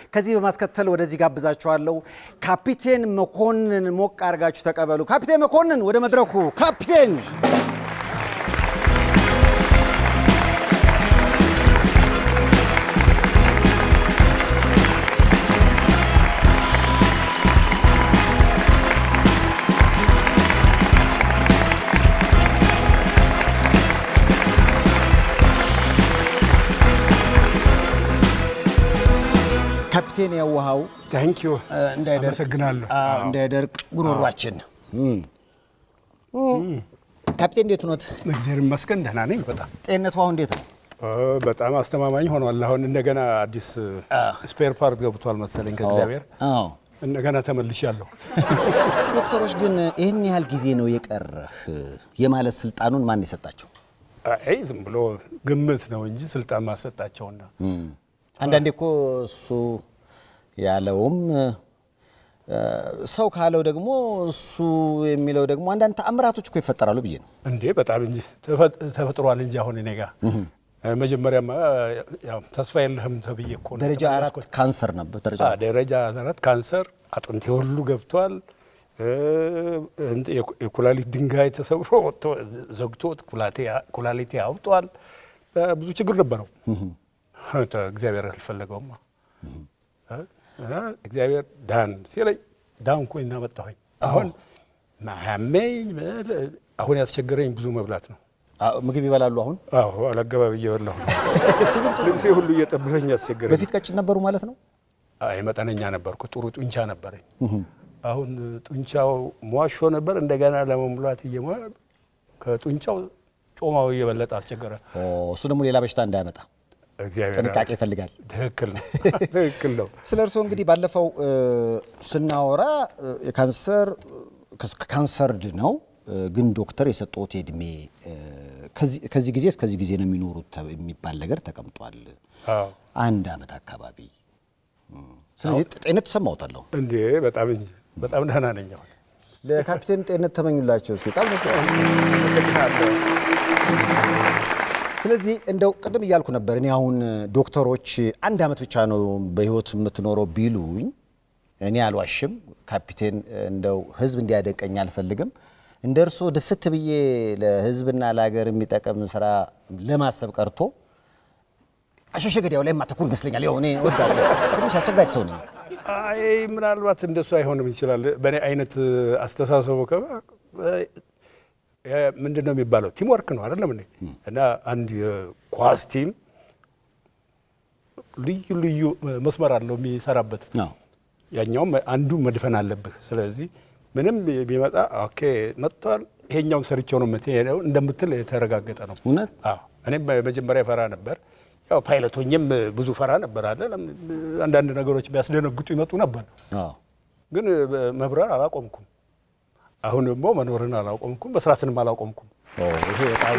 ከዚህ በማስከተል ወደዚህ ጋብዛችኋለሁ። ካፒቴን መኮንን ሞቅ አድርጋችሁ ተቀበሉ። ካፒቴን መኮንን ወደ መድረኩ። ካፒቴን ካፒቴን የውሃው ታንክ ዩ እንዳይደርቅ አመሰግናለሁ። አዎ፣ እንዳይደርቅ ጉሮሯችን እም። ካፒቴን እንዴት ኖት? እግዚአብሔር ይመስገን ደህና ነኝ። በጣም ጤንነቱ አሁን እንዴት ነው? ኦ፣ በጣም አስተማማኝ ሆኗል። አሁን እንደገና አዲስ ስፔር ፓርት ገብቷል መሰለኝ ከእግዚአብሔር አዎ። እንደገና ተመልሻለሁ። ዶክተሮች ግን ይህን ያህል ጊዜ ነው የቀረህ የማለት ስልጣኑን ማን የሰጣቸው? አይ ዝም ብሎ ግምት ነው እንጂ ስልጣን ማሰጣቸውና አንዳንዴ እኮ እሱ ያለውም እ፣ ሰው ካለው ደግሞ እሱ የሚለው ደግሞ አንዳንድ ተአምራቶች እኮ ይፈጠራሉ ብዬ ነው። እንዴ በጣም እንጂ ተፈ- ተፈጥሯል እንጂ አሁን እኔ ጋር መጀመሪያማ ያው ተስፋ የለህም ተብዬ እኮ ነው ደረጃ አራት የተመለስኩት። ካንሰር ነበር። ደረጃ አ፣ ደረጃ አራት ካንሰር አጥንቴ ሁሉ ገብቷል። እ፣ እንት- የኩ- የኩላሊት ድንጋይ ተሰብሮ ወጥቶ ዘግቶት ኩላቴ- ኩላሊቴ አውጧል። እ፣ ብዙ ችግር ነበረው። ተ- እግዚአብሔር አልፈለገውማ እ፣ እና እግዚአብሔር ዳን ሲለኝ ዳንኩኝ እና መጣሁኝ። አሁን ማያመኝ ምን- አሁን ያስቸገረኝ ብዙ መብላት ነው። አ፣ ምግብ ይበላሉ አሁን። አዎ አላገባብ እየበላሁ ነው። ልብሴ ሁሉ እየጠበሰኝ ያስቸገረኝ በፊት ቀጭን ነበሩ ማለት ነው። አይ መጠነኛ ነበርኩ። ጥሩ ጡንቻ ነበረኝ። አሁን ጡንቻው ሟሾ ነበር። እንደገና ለመሙላት እየሞ ከጡንቻው ጮማው እየበለጠ አስቸገረ። ኦ፣ እሱ ደግሞ ሌላ በሽታ እንዳያመጣ እግዚአብሔር ጥንቃቄ ይፈልጋል። ትክክል ነው፣ ትክክል ነው። ስለ እርስዎ እንግዲህ ባለፈው እ፣ ስናወራ እ፣ የካንሰር ካንሰርድ ነው እ፣ ግን ዶክተር የሰጠዎት የእድሜ እ፣ ከዚህ- ከዚህ ጊዜ እስከዚህ ጊዜ ነው የሚኖሩት ተ- የሚባል ነገር ተቀምጧል። አዎ አንድ አመት አካባቢ እም፣ ስለዚህ ጤንነት ተሰማዎታለሁ። እንዴ በጣም እንጂ በጣም ደህና ነኝ አሁን። ለካፒቴን ጤንነት ተመኙላቸው እስኪ። በጣም ደስ ይላል። አመሰግናለሁ። ስለዚህ እንደው ቅድም እያልኩ ነበር እኔ አሁን ዶክተሮች አንድ አመት ብቻ ነው በህይወት የምትኖረው ቢሉኝ እኔ አልዋሽም። ካፒቴን እንደው ህዝብ እንዲያደንቀኝ አልፈልግም። እንደ እርስዎ ድፍት ብዬ ለህዝብና ለሀገር የሚጠቅም ስራ ለማሰብ ቀርቶ አሸሸ ገዳዩ ላይ ማተኩር ይመስለኛል። ያው እኔ እወዳለሁ። ትንሽ አስቸጋጅ ሰው ነኝ። አይ ምናልባት እንደሱ አይሆንም ይችላል። በእኔ አይነት አስተሳሰቡ ከባ ምንድን ነው የሚባለው ቲም ወርክ ነው አይደለም እንዴ? እና አንድ የኳስ ቲም ልዩ ልዩ መስመር አለው የሚሰራበት። አዎ። ያኛውም አንዱ መድፈን አለብህ። ስለዚህ ምንም ቢመጣ ኦኬ መጥቷል፣ ይሄኛውን ሰርቼው ነው የምትሄደው እንደምትል የተረጋገጠ ነው። እውነት? አዎ። እኔም መጀመሪያ ፈራ ነበር። ያው ፓይለቶኝም ብዙ ፈራ ነበር አለ አንዳንድ ነገሮች ቢያስደነግጡ ይመጡ ነበር። አዎ። ግን መብረር አላቆምኩም። አሁን ደግሞ መኖርን አላቆምኩም፣ መስራትንም አላቆምኩም። ኦ፣ ይሄ በጣም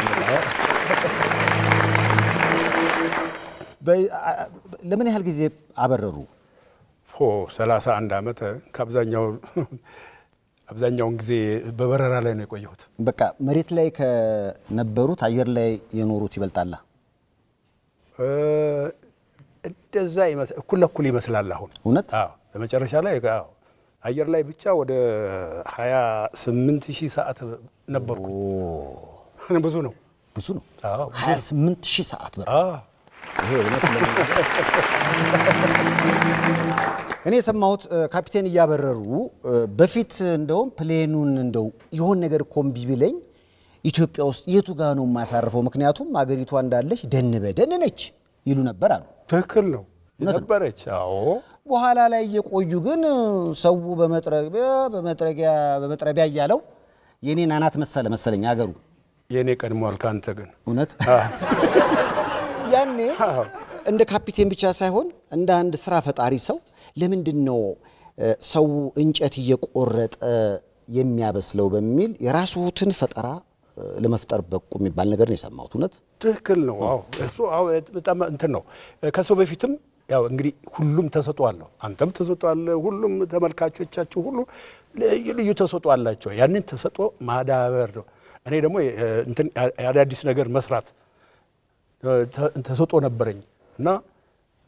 በ- አ- አ- ለምን ያህል ጊዜ አበረሩ? ሆ 31 ዓመት ከአብዛኛው አብዛኛውን ጊዜ በበረራ ላይ ነው የቆየሁት። በቃ መሬት ላይ ከነበሩት አየር ላይ የኖሩት ይበልጣላ። እ፣ እንደዛ ይመስ- እኩል ለኩል ይመስላል። አሁን እውነት? አዎ፣ በመጨረሻ ላይ አዎ፣ አየር ላይ ብቻ ወደ 28 ሺህ ሰዓት ነበርኩ። ብዙ ነው። ብዙ ነው። አዎ፣ ብዙ ነው። 28 ሺህ ሰዓት በር አዎ። ይሄ እውነት ለመናገር እኔ የሰማሁት እ፣ ካፒቴን እያበረሩ እ፣ በፊት እንደውም ፕሌኑን እንደው የሆን ነገር ኮምቢ ቢለኝ ኢትዮጵያ ውስጥ የቱ ጋ ነው የማሳርፈው? ምክንያቱም አገሪቷ እንዳለች ደን በደን ነች ይሉ ነበር አሉ። ትክክል ነው እውነት ነው። ነበረች። አዎ በኋላ ላይ እየቆዩ ግን ሰው በመጥረቢያ በመጥረጊያ በመጥረቢያ እያለው የኔን አናት መሰለ መሰለኝ አገሩ የእኔ ቀድሟል ከአንተ ግን እውነት ያኔ አዎ። እንደ ካፒቴን ብቻ ሳይሆን እንደ አንድ ስራ ፈጣሪ ሰው ለምንድን ነው እ፣ ሰው እንጨት እየቆረጠ የሚያበስለው በሚል የራስዎትን ፈጠራ እ፣ ለመፍጠር በቁ የሚባል ነገር ነው የሰማሁት። እውነት ትክክል ነው። አዎ እሱ አዎ በጣም እንትን ነው። ከሰው በፊትም ያው እንግዲህ ሁሉም ተሰጥኦ አለው። አንተም ተሰጥኦ አለ። ሁሉም ተመልካቾቻችሁ ሁሉ ልዩ ልዩ ተሰጥኦ አላቸው። ያንን ተሰጥኦ ማዳበር ነው። እኔ ደግሞ እ፣ እንትን አዳዲስ ነገር መስራት እ፣ ተ- ተሰጥኦ ነበረኝ እና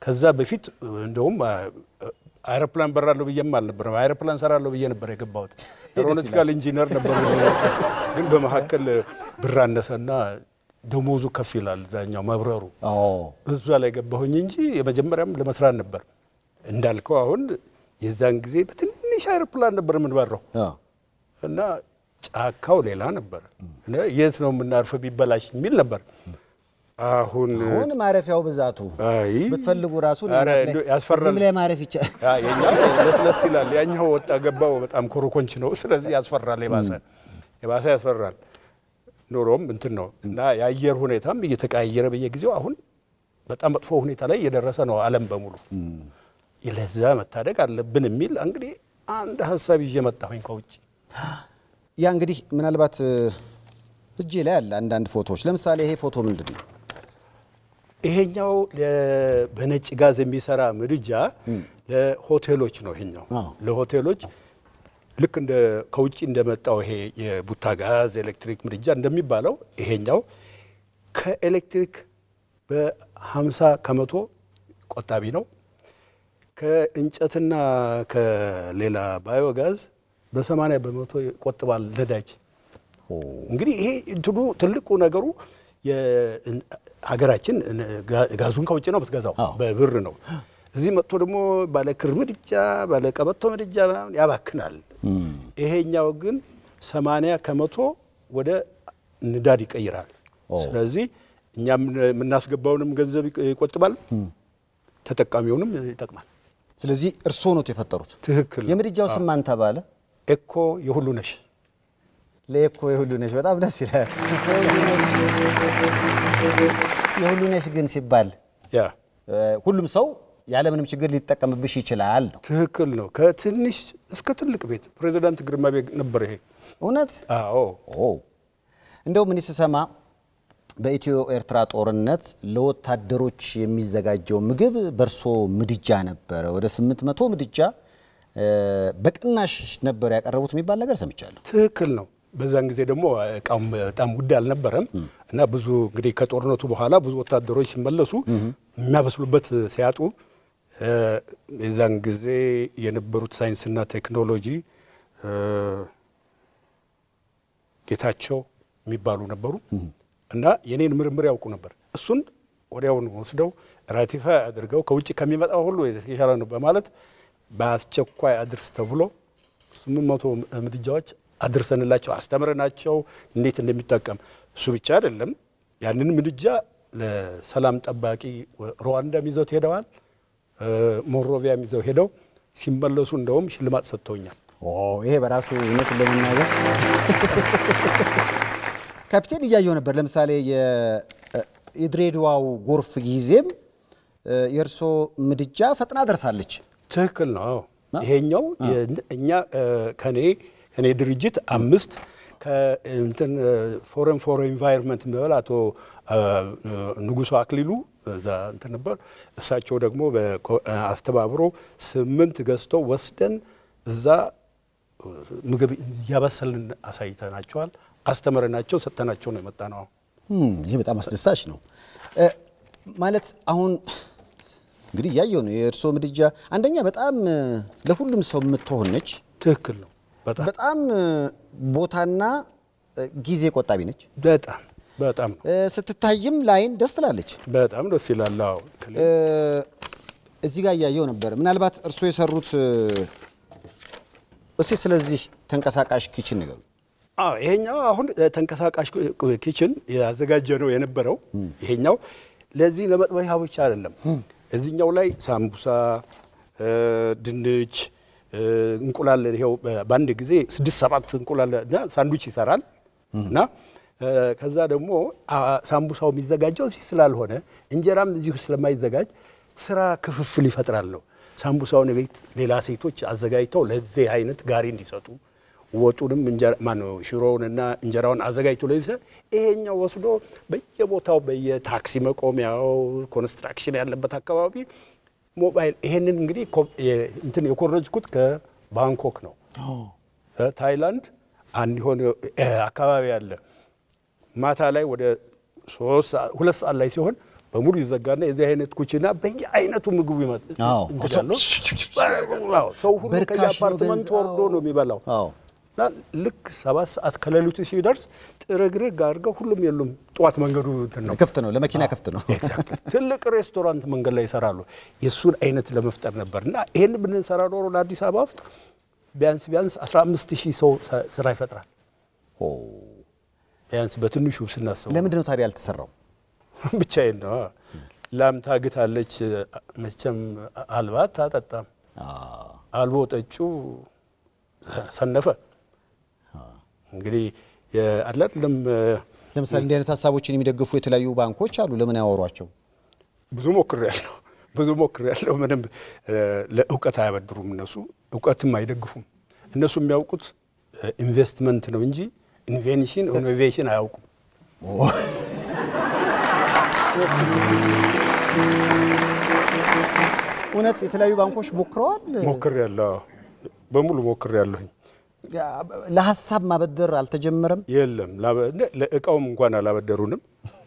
ከዛ በፊት እንደውም አይሮፕላን በራለሁ ብዬም አልነበረም። አይሮፕላን ሰራለሁ ብዬ ነበር የገባሁት። ኤሮኖቲካል ኢንጂነር ነበር። ግን በመካከል ብር አነሰና ደሞዙ ከፍ ይላል ዛኛው መብረሩ እዛ ላይ ገባሁኝ እንጂ የመጀመሪያም ለመስራት ነበር እንዳልከው። አሁን የዛን ጊዜ በትንሽ አይሮፕላን ነበር የምንበረው እና ጫካው ሌላ ነበር። የት ነው የምናርፈው ቢበላሽ የሚል ነበር። አሁን አሁን ማረፊያው ብዛቱ አይ ብትፈልጉ ራሱ ኧረ እንደው ያስፈራል። እዚህም ላይ ማረፍ ይቻላል። ያ የኛው ለስለስ ይላል፣ ያኛው ወጣ ገባው በጣም ኮረኮንች ነው። ስለዚህ ያስፈራል፣ የባሰ የባሰ ያስፈራል። ኑሮም እንትን ነው እና የአየር ሁኔታም እየተቀያየረ በየጊዜው አሁን በጣም መጥፎ ሁኔታ ላይ እየደረሰ ነው ዓለም በሙሉ። ለዛ መታደግ አለብን የሚል እንግዲህ አንድ ሀሳብ ይዤ መጣሁኝ ከውጭ። ያ እንግዲህ ምናልባት እጄ ላይ አለ አንዳንድ ፎቶዎች። ለምሳሌ ይሄ ፎቶ ምንድን ነው? ይሄኛው ለ- በነጭ ጋዝ የሚሰራ ምድጃ ለሆቴሎች ነው። ይሄኛው አዎ። ለሆቴሎች ልክ እንደ ከውጭ እንደመጣው ይሄ የቡታ ጋዝ ኤሌክትሪክ ምድጃ እንደሚባለው ይሄኛው ከኤሌክትሪክ በ50 ከመቶ ቆጣቢ ነው። ከእንጨትና ከሌላ ባዮጋዝ በ80 በመቶ ይቆጥባል ነዳጅ። እንግዲህ ይሄ እንትኑ ትልቁ ነገሩ የ- ሀገራችን ጋ- ጋዙን ከውጭ ነው የምትገዛው፣ አዎ። በብር ነው። እዚህ መጥቶ ደግሞ ባለ ክር ምድጃ ባለ ቀበቶ ምድጃ ምናምን ያባክናል። ይሄኛው ግን 80 ከመቶ ወደ ንዳድ ይቀይራል። ስለዚህ እኛ የምናስገባውንም ገንዘብ ይቅ- ይቆጥባል፣ ተጠቃሚውንም ይጠቅማል። ስለዚህ እርስዎ ኖት የፈጠሩት። ትክክል ነው። የምድጃው ስም ማን ተባለ? ኤኮ የሁሉ ነሽ ለኤኮ የሁሉ ነሽ። በጣም ደስ ይላል። የሁሉ ነሽ ግን ሲባል ያ እ፣ ሁሉም ሰው ያለምንም ችግር ሊጠቀምብሽ ይችላል ነው ትክክል ነው። ከትንሽ እስከ ትልቅ ቤት ፕሬዚዳንት ግርማ ቤት ነበር ይሄ። እውነት? አዎ ኦ እንደውም እኔ ስሰማ በኢትዮ ኤርትራ ጦርነት ለወታደሮች የሚዘጋጀው ምግብ በእርሶ ምድጃ ነበረ። ወደ ስምንት መቶ ምድጃ እ፣ በቅናሽ ነበር ያቀረቡት የሚባል ነገር ሰምቻለሁ። ትክክል ነው። በዛን ጊዜ ደግሞ እቃውም በጣም ውድ አልነበረም እና ብዙ እንግዲህ ከጦርነቱ በኋላ ብዙ ወታደሮች ሲመለሱ የሚያበስሉበት ሲያጡ እ፣ የዛን ጊዜ የነበሩት ሳይንስና ቴክኖሎጂ እ፣ ጌታቸው የሚባሉ ነበሩ እና የኔን ምርምር ያውቁ ነበር። እሱን ወዲያውኑ ወስደው ራቲፋይ አድርገው ከውጭ ከሚመጣው ሁሉ የተሻለ ነው በማለት በአስቸኳይ አድርስ ተብሎ ስምንት መቶ ምድጃዎች አድርሰንላቸው አስተምረናቸው እንዴት እንደሚጠቀም እሱ ብቻ አይደለም። ያንን ምድጃ ለሰላም ጠባቂ ሩዋንዳም ይዘው ሄደዋል። ሞሮቪያም ይዘው ሄደው ሲመለሱ እንደውም ሽልማት ሰጥተውኛል። ኦ ይሄ በራሱ እውነቱን ለመናገር ካፒቴን እያየው ነበር። ለምሳሌ የ- የድሬዳዋው ጎርፍ ጊዜም እ፣ የእርሶ ምድጃ ፈጥና ደርሳለች። ትክክል ነው። አዎ ይሄኛው የ- እኛ እ፣ ከኔ ከኔ ድርጅት አምስት ከእንትን ፎረም ፎር ኢንቫይሮንመንት የሚባል አቶ እ፣ ንጉሱ አክሊሉ እዛ እንትን ነበር። እሳቸው ደግሞ በኮ- አስተባብሮ ስምንት ገዝተው ወስደን እዛ ምግብ እያበሰልን አሳይተናቸዋል። አስተምረናቸው ሰጥተናቸው ነው የመጣ ነው። እም፣ ይሄ በጣም አስደሳች ነው። እ፣ ማለት አሁን እንግዲህ እያየው ነው የእርሶ ምድጃ አንደኛ በጣም እ፣ ለሁሉም ሰው የምትሆን ነች። ትክክል ነው። በጣም በጣም እ፣ ቦታና እ፣ ጊዜ ቆጣቢ ነች። በጣም በጣም ነው። እ፣ ስትታይም ላይን ደስ ትላለች። በጣም ደስ ይላል። አዎ እ፣ እዚህ ጋር እያየው ነበር። ምናልባት እርሶ የሰሩት እ፣ እስኪ ስለዚህ ተንቀሳቃሽ ኪችን ንገሩ። አዎ ይሄኛው አሁን ተንቀሳቃሽ ኪችን ያዘጋጀ ነው የነበረው። ይሄኛው ለዚህ ለመጥበሻ ብቻ አይደለም። እዚህኛው ላይ ሳምቡሳ፣ እ፣ ድንች፣ እ፣ እንቁላል ይኸው በአንድ ጊዜ ስድስት ሰባት እንቁላል እና ሳንዱች ይሰራል እና እ፣ ከዛ ደግሞ አ፣ ሳምቡሳው የሚዘጋጀው እዚህ ስላልሆነ እንጀራም እዚሁ ስለማይዘጋጅ ስራ ክፍፍል ይፈጥራል ነው። ሳምቡሳውን ቤት ሌላ ሴቶች አዘጋጅተው ለዚህ አይነት ጋሪ እንዲሰጡ ወጡንም ማነው ሽሮውንና እንጀራውን አዘጋጅቶ ለይሰ ይሄኛው ወስዶ በየቦታው በየታክሲ መቆሚያው ኮንስትራክሽን ያለበት አካባቢ ሞባይል ይሄንን እንግዲህ ኮ- የ- እንትን የኮረጅኩት ከባንኮክ ነው። ታይላንድ አንድ የሆነ እ፣ አካባቢ አለ። ማታ ላይ ወደ ሶስት ሰዓት- ሁለት ሰዓት ላይ ሲሆን በሙሉ ይዘጋና የዚህ አይነት ኩችና በየአይነቱ ምግቡ ይመጣ አዎ። እንትን ያለው አዎ፣ ሰው ሁሉ በርካሽ ነው ከየአፓርትመንቱ ገንዘብ። ወርዶ ነው የሚበላው። አዎ እና ልክ ሰባት ሰዓት ከሌሊቱ ሲደርስ ጥርግርግ አድርገው ሁሉም የሉም። ጠዋት መንገዱ እንትን ነው ክፍት ነው፣ ለመኪና ክፍት ነው። ኤግዛክትሊ። ትልቅ ሬስቶራንት መንገድ ላይ ይሰራሉ። የእሱን አይነት ለመፍጠር ነበር እና ይህን ብንሰራ ኖሮ ለአዲስ አበባ ውስጥ ቢያንስ ቢያንስ 15 ሺህ ሰው ስ- ስራ ይፈጥራል። ኦ፣ ቢያንስ በትንሹ ስናስበው ለምንድን ነው ታዲያ ያልተሰራው? ብቻዬን ነው። ላም ታግታለች፣ መቼም አልባት አጠጣም። አዎ። አልቦ ጠጩ ሰነፈ። እንግዲህ አይደለም ለምሳሌ እንዲህ አይነት ሀሳቦችን የሚደግፉ የተለያዩ ባንኮች አሉ። ለምን ያወሯቸው? ብዙ ሞክር ያለው ብዙ ሞክር ያለው ምንም እ፣ ለእውቀት አያበድሩም። እነሱ እውቀትም አይደግፉም። እነሱ የሚያውቁት እ፣ ኢንቨስትመንት ነው እንጂ ኢንቬንሽን ኢኖቬሽን አያውቁም። እውነት የተለያዩ ባንኮች ሞክረዋል። ሞክር ያለው በሙሉ ሞክር ያለሁኝ ለሀሳብ ማበደር አልተጀመረም። የለም ላበ- ለ- ለእቃውም እንኳን አላበደሩንም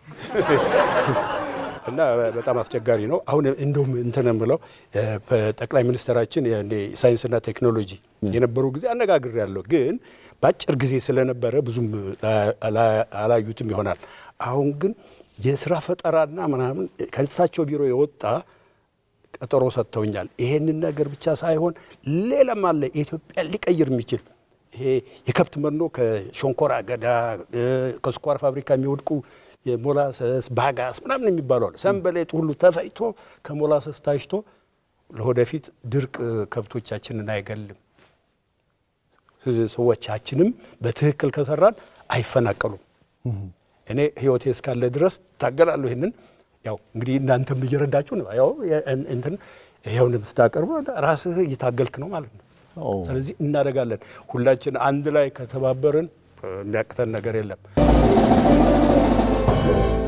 እና በጣም አስቸጋሪ ነው። አሁን እንደውም እንትን የምለው እ፣ ጠቅላይ ሚኒስትራችን ያኔ ሳይንስና ቴክኖሎጂ የነበሩ ጊዜ አነጋግር ያለው ግን በአጭር ጊዜ ስለነበረ ብዙም ላ- አላዩትም ይሆናል። አሁን ግን የስራ ፈጠራና ምናምን ከእሳቸው ቢሮ የወጣ ቀጠሮ ሰጥተውኛል። ይሄንን ነገር ብቻ ሳይሆን ሌላም አለ ኢትዮጵያ ሊቀይር የሚችል ይሄ የከብት መኖ ከሸንኮራ አገዳ እ፣ ከስኳር ፋብሪካ የሚወድቁ የሞላሰስ ባጋስ ምናምን የሚባሉ አሉ። ሰንበሌጥ ሁሉ ተፈጭቶ ከሞላሰስ ታሽቶ ለወደፊት ድርቅ ከብቶቻችንን አይገልም። ሰዎቻችንም በትክክል ከሰራን አይፈናቀሉም። እኔ ህይወቴ እስካለ ድረስ ታገላለሁ። ይህንን ያው እንግዲህ እናንተም እየረዳችሁ ነው። ያው እንትን ይኸውን ስታቀርቡ ራስህ እየታገልክ ነው ማለት ነው። ኦ። ስለዚህ እናደርጋለን። ሁላችን አንድ ላይ ከተባበርን የሚያቅተን ነገር የለም።